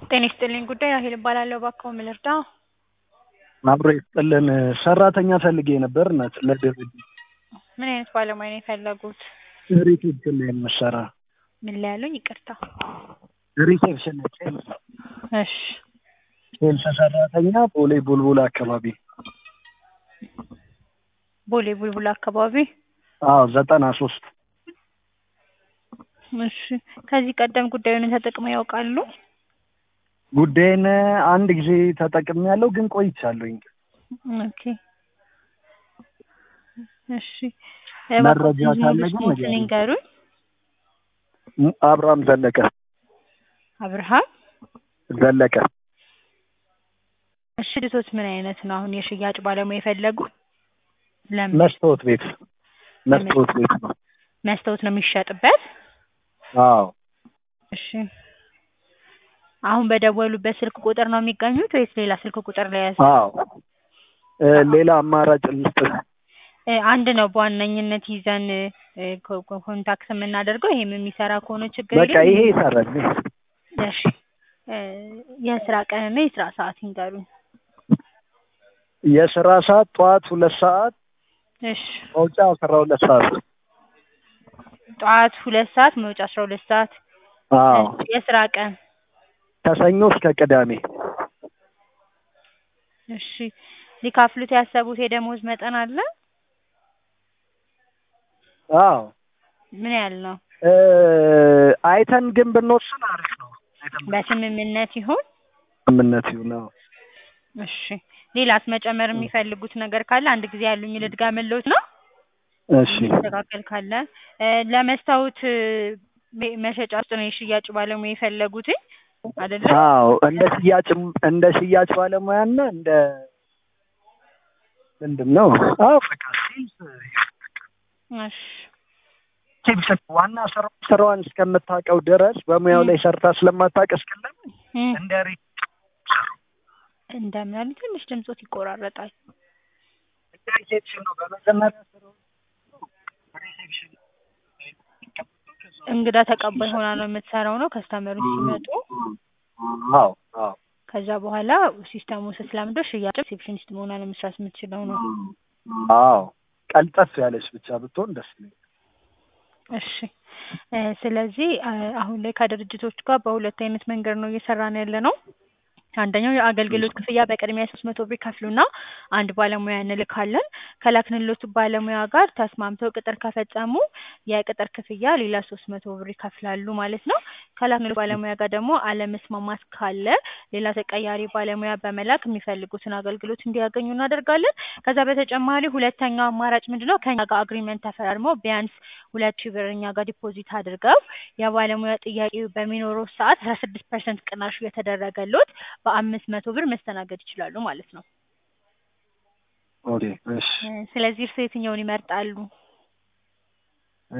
ጤና ይስጥልኝ ጉዳይ ራሄል እባላለሁ። እባክዎ ምን ልርዳ? አብሮ ይስጥልን ሰራተኛ ፈልጌ ነበር እናት ለድርጅት ምን አይነት ባለሙያ ነው የፈለጉት? ሪሴፕሽን ላይ የምትሰራ ምን ላይ ያሉኝ? ይቅርታ። ሪሴፕሽን ላይ ሴልስ እሺ ሴልስ ሰራተኛ ቦሌ ቡልቡል አካባቢ ቦሌ ቡልቡል አካባቢ። አዎ ዘጠና ሶስት እሺ ከዚህ ቀደም ጉዳዩን ተጠቅመው ያውቃሉ? ጉዳይን አንድ ጊዜ ተጠቅሜያለሁ ግን ቆይቻለሁኝ። ኦኬ እሺ መረጃ እባክዎን ካለ ሙሉ ግን ስሞትን ንገሪኝ። ይንገሩኝ። አብርሃም ዘለቀ አብርሃም ዘለቀ እሺ ድርጅቶች ምን አይነት ነው አሁን የሽያጭ ባለሙያ የፈለጉት? ለምን መስታወት ቤት መስታወት ቤት ነው። መስታወት ነው የሚሸጥበት? አዎ እሺ አሁን በደወሉበት ስልክ ቁጥር ነው የሚገኙት ወይስ ሌላ ስልክ ቁጥር ላይ ያዝ? አዎ እ ሌላ አማራጭ ልስጥ? እ አንድ ነው በዋነኝነት ይዘን እ ኮ- ኮ- ኮንታክት የምናደርገው ይሄም የሚሰራ ከሆነ ችግር በቃ የለም። ይሄ ይሰራል። እሺ እ የስራ ቀንና የስራ ሰዓት ይንገሩኝ። የስራ ሰዓት ጠዋት ሁለት ሰዓት እሺ መውጫ አስራ ሁለት ሰዓት ጠዋት ሁለት ሰዓት መውጫ አስራ ሁለት ሰዓት አዎ እሺ የስራ ቀን ከሰኞ እስከ ቅዳሜ እሺ ሊካፍሉት ያሰቡት የደሞዝ መጠን አለ? አዎ ምን ያህል ነው? እ አይተን ግን ብንወስን አሪፍ ነው። አይተን በስምምነት ይሁን? ስምምነት ይሁን። አዎ እሺ ሌላስ መጨመር የሚፈልጉት ነገር ካለ አንድ ጊዜ ያሉኝ ልድገምልዎት ነው? እሺ የሚስተካከል ካለ እ ለመስታወት እ ቤ- መሸጫ ውስጥ ነው የሽያጭ ባለሙያ የፈለጉትኝ አይደለ? አዎ እንደ ሽያጭም እንደ ሽያጭ ባለሙያና እንደ ምንድን ነው? አዎ በቃ ሴልስ እሺ ሴልስ ዋና ስራ ስራዋን እስከምታውቀው ድረስ በሙያው ላይ ሰርታ ስለማታውቅ እስክለም እም እንደ ሪ- እንደምን አሉ? ትንሽ ድምጾት ይቆራረጣል። እንደ ሪሴፕሽን ነው በመጀመሪያ ስራው ሪሴፕሽን እንግዳ ተቀባይ ሆና ነው የምትሰራው ነው ከስተመሮች ሲመጡ አዎ አዎ ከዛ በኋላ ሲስተሙ ስትለምደው ሽያጭ ሪሴፕሽኒስት መሆኗ ነው መስራት የምትችለው ነው። አዎ ቀልጠፍ ያለች ብቻ ብትሆን ደስ ይለኛል። እሺ እ ስለዚህ አ አሁን ላይ ከድርጅቶች ጋር በሁለት አይነት መንገድ ነው እየሰራን ያለ ነው። አንደኛው የአገልግሎት ክፍያ በቅድሚያ ሶስት መቶ ብር ይከፍሉና አንድ ባለሙያ እንልካለን። ከላክንሎቱ ባለሙያ ጋር ተስማምተው ቅጥር ከፈጸሙ የቅጥር ክፍያ ሌላ ሶስት መቶ ብር ይከፍላሉ ማለት ነው። ከላክንሎት ባለሙያ ጋር ደግሞ አለመስማማት ካለ ሌላ ተቀያሪ ባለሙያ በመላክ የሚፈልጉትን አገልግሎት እንዲያገኙ እናደርጋለን። ከዛ በተጨማሪ ሁለተኛው አማራጭ ምንድነው? ከኛ ጋር አግሪመንት ተፈራርመው ቢያንስ ሁለት ሺህ ብር እኛ ጋር ዲፖዚት አድርገው የባለሙያ ጥያቄ በሚኖረው ሰዓት አስራ ስድስት ፐርሰንት ቅናሽ እየተደረገሎት በአምስት መቶ ብር መስተናገድ ይችላሉ ማለት ነው። ኦኬ እሺ እ ስለዚህ እርስዎ የትኛውን ይመርጣሉ? እ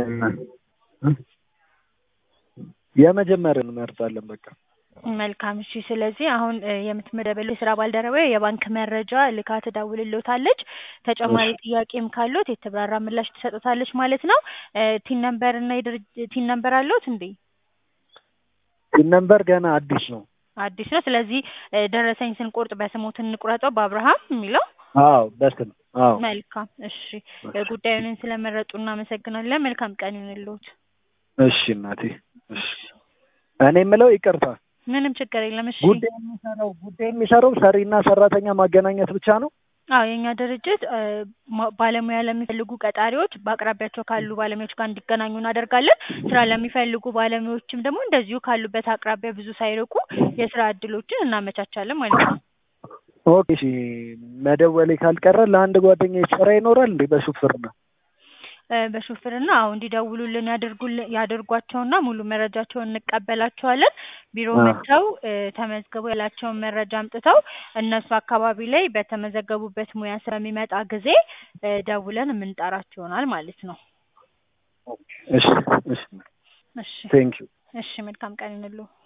የመጀመሪያውን እንመርጣለን በቃ መልካም እሺ። ስለዚህ አሁን እ የምትመደበልው የስራ ባልደረባዬ የባንክ መረጃ ልካ ትደውልልዎታለች። ተጨማሪ ጥያቄም ካለዎት የተብራራ ምላሽ ትሰጥዎታለች ማለት ነው። እ ቲን ነምበር እና የድርጅ ቲን ነምበር አለዎት እንዴ? ይህ ነምበር ገና አዲስ ነው። አዲስ ነው። ስለዚህ እ ደረሰኝ ስንቆርጥ በስሞት እንቁረጠው በአብርሃም የሚለው አዎ በስም አዎ መልካም እሺ። እ ጉዳዩን ስለመረጡ እናመሰግናለን። መልካም ቀን ይሁንልዎት። እሺ እናቴ እሺ እኔ የምለው ይቅርታ ምንም ችግር የለም። እሺ ጉዳይ የሚሰራው ጉዳይ የሚሰራው ሰሪና ሰራተኛ ማገናኘት ብቻ ነው። አዎ የእኛ ድርጅት እ ማ- ባለሙያ ለሚፈልጉ ቀጣሪዎች በአቅራቢያቸው ካሉ ባለሙያዎች ጋር እንዲገናኙ እናደርጋለን። ስራ ለሚፈልጉ ባለሙያዎችም ደግሞ እንደዚሁ ካሉበት አቅራቢያ ብዙ ሳይርቁ የስራ እድሎችን እናመቻቻለን ማለት ነው። ኦኬ እሺ መደወሌ ካልቀረ ለአንድ ጓደኛ ስራ ይኖራል እንዴ በሹፍርና? እ በሹፍርና አዎ እንዲደውሉልን ያደርጉልን ያደርጓቸውና ሙሉ መረጃቸውን እንቀበላቸዋለን። ቢሮ አ መጥተው እ ተመዝግበው ያላቸውን መረጃ አምጥተው እነሱ አካባቢ ላይ በተመዘገቡበት ሙያ ስለሚመጣ ጊዜ እ ደውለን የምንጠራቸው ይሆናል ማለት ነው። እሺ እሺ እሺ ቴንክ ዩ እሺ መልካም ቀን ይሁንልዎ።